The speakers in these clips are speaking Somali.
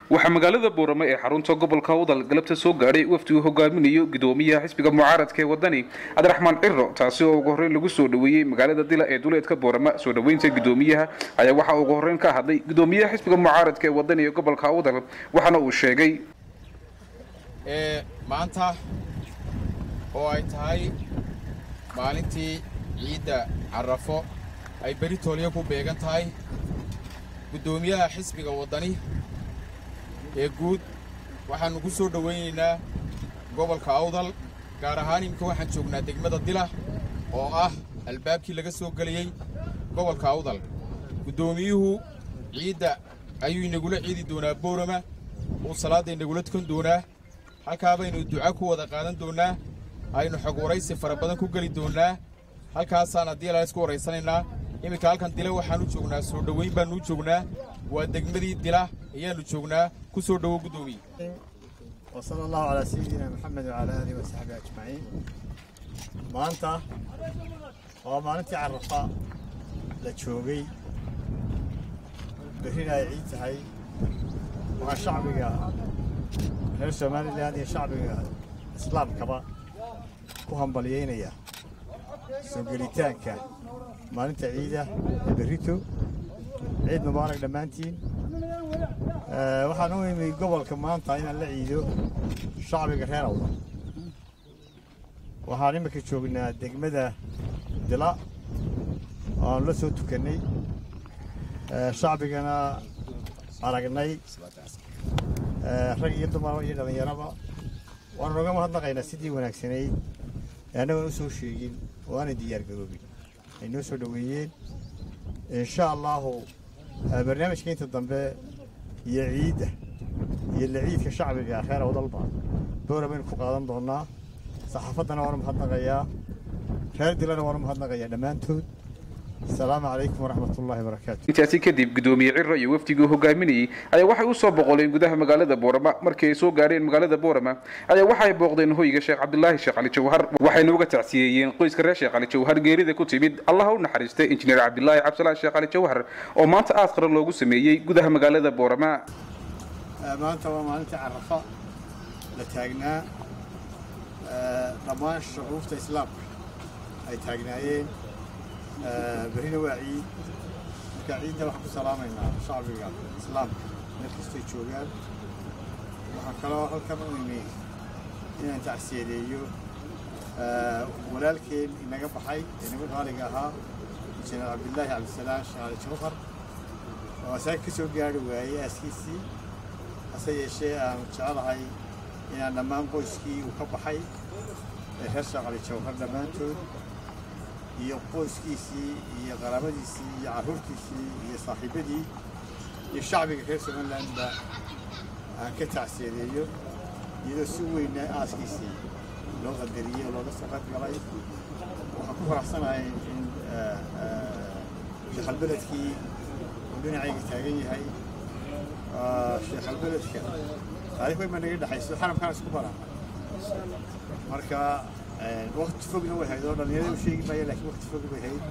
waxaa magaalada boorame ee xarunta gobolka udal galabta soo gaadhay wafdi uu hogaaminayo gudoomiyaha xisbiga mucaaradka ee wadani cabdiraxmaan ciro taasi oo ugu horreyn lagu soo dhoweeyey magaalada dila ee duleedka boorama soo dhoweynta gudoomiyaha ayaa waxaa ugu horreyn ka hadlay gudoomiyaha xisbiga mucaaradka ee wadani ee gobolka udal waxaana uu sheegay maanta oo ay tahay maalintii ciidda carafo ay beri toolyo ku beegan tahay guddoomiyaha xisbiga waddani ee guud waxaannu ku soo dhowaynaynaa gobolka awdal gaar ahaan iminka waxaan joognaa degmada dila oo ah albaabkii laga soo geliyey gobolka awdal guddoomiyuhu ciidda ayuu inagula ciidi doonaa boorama uu salaadda inagula tukan doonaa halkaa baynu duca ku wada qaadan doonnaa aynu xog waraysi fara badan ku geli doonnaa halkaasaan haddii ala isku waraysanaynaa iminka halkan dila waxaanu joognaa soo dhowayn baannu joognaa waa degmadii dila ayaannu joognaa ku soo dhowo guddoomiye وصلى الله على سيدنا محمد وعلى آله وصحبه أجمعين maanta waa maalintii carafaa la joogay berrina ay ciid tahay waxaa shacbiga reer somalilan iyo shacbiga islaamkaba ku hambalyeynaya soo gelitaanka maalinta ciida ee berrito ciid mubaarak dhammaantiin waxaan u imi gobolka maanta inaan la ciido shacbiga reer awda waxaan imika joognaa degmada dila oo aan la soo tukannay shacbigana aragnay rag iyo dumar iyo dhallinyaraba waanu noga mahadnaqaynaa sidii wanaagsanayd ee annagoon u soo sheegin oo aanay diyaargaroobin ay noo soo dhoweeyeen insha allahu barnaamijka inta dambe iyo ciidda iyo laciidka shacbiga reer awdalba boora baynu ku qaadan doonnaa saxaafaddana waanu mahadnaqayaa reer dilana waanu mahadnaqayaa dhammaantood asalaamu calaykum waraxmat ullahi wabarakaatu intaasi kadib gudoomiye ciro iyo wafdigii hogaaminayey ayaa waxay u soo boqoleen gudaha magaalada boorama markii ay soo gaareen magaalada boorama ayaa waxay booqdeen hoyga sheekh cabdilaahi sheekh cali jawhar waxayna uga tacsiyeeyeen qoyska reer sheekh cali jawhar geerida ku timid allaha u naxariistay injineer cabdilaahi cabdisalaan sheekh cali jawhar oo maanta aad qaran loogu sameeyey gudaha magaalada boorama maanta waa maalintii carafa la taagnaa dhammaan shucuubta islaamka ay taagnaayeen berrina waa ciid marka ciidda waxaan ku salaamaynaa shacbiga islaamka meel kastay joogaan waxaan kaloo halkan u imi inaan tacsiyadeeyo walaalkeen inaga baxay ee naga qaaliga ahaa injineer cabdilaahi cabdisalaan sheekh cali jawhar oo asaga ka soo gaari waayey aaskiisii hase yeeshee aanu jecelahay inaan dhammaan qoyskii uu ka baxay ee reer sheekh cali jawhar dhammaantood iyo qoyskiisii iyo qaraabadiisii iyo carruurtiisii iyo saaxiibadii iyo shacbiga reer somalilandba aan ka tacsiyadeeyo iyadoo si weyna aaskiisii loo qadariyey oo looga soo qayb galay waxaan ku faraxsanahay in sheekhalbeledkii uu dhinacayga taagan yahay sheekhalbeledka taariikh weyn baa naga dhexayso xaramkaan isku barana marka waqti fogna way hayd oo dhallinyarada u sheegi maayo laakiin waqti fog way hayd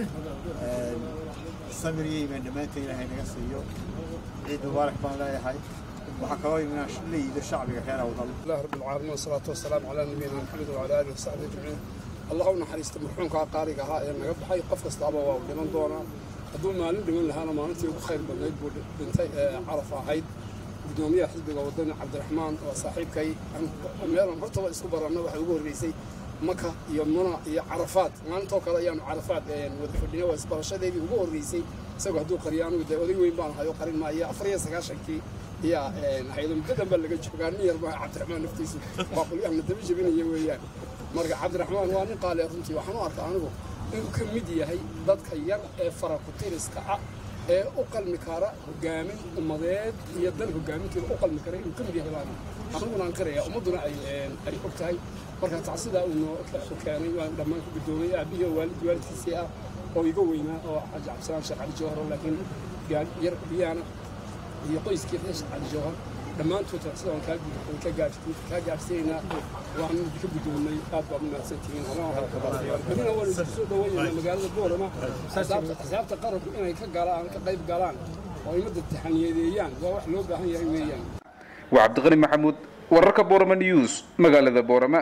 samir iyo imaan dhammaanteen ilaahay naga siiyo ciid mubaarak baan leeyahay waxaa kaloo iminaan la yiido shacbiga reer awdal الله رب العالمين والصلاة والسلام على نبينا محمد وعلى آله وصحبه أجمعين اللهم نحرست مرحومك قارئ ها إن نجبحي قف كستابا ودمان دونا هدول مالين دمان لهانا مالنتي ugu khayr badnayd buu dhintay caraf ahayd gudoomiyaha xisbiga wadani cabdiraxmaan oo saaxiibkay meelan hortaba isku baranna waxay ugu horreysay maka iyo muna iyo carafaad maalintoo kale ayaanu carafaad wada fadhina waa isbarashadeedii ugu horreysay isagoo hadduu qariyo anugu dee oday weyn baan ahay oo qarin maayo afar iyo sagaashankii ayaa haydo muddo dhanba laga joogaa nin yar baa cabdiraxmaan naftiisu waa qulyahana daba jebinaya weeyaan marka cabdiraxmaan waa nin qaali runtii waxaan u arkaa anigu inuu ka mid yahay dadka yar ee farakutiriska ah ee u qalmi kara hogaamin ummadeed iyo dal hogaaminteeda u qalmi kara inuu ka mid yahay baan aniguna aan qiraya ummadduna ay ay og tahay marka tacsidaa uu noo keenay waan dhammaan ku gudoomay aabbihi oo waalid waalidkiisii ah oo iga weynaa oo xaji cabdisalaam sheekh cali jawhar oo laakiin yar biyaana iyo qoyskii reer sheekh cali jawhar dhammaantood tacsida waan kaa gud- ka gaarsi- kaa gaarsiinaynaa waan ka guddoomay aad baad u mahadsantihiin berina waan isku soo dhaweynayna magaalada boorama xisaabta xisaabta qaranku inay ka galaan ka qayb galaan oo ay ummadda taxaniyadeeyaan waa wax loo baahan yahay weeyaan waa cabdiqani maxamuud wararka boorama news magaalada boorama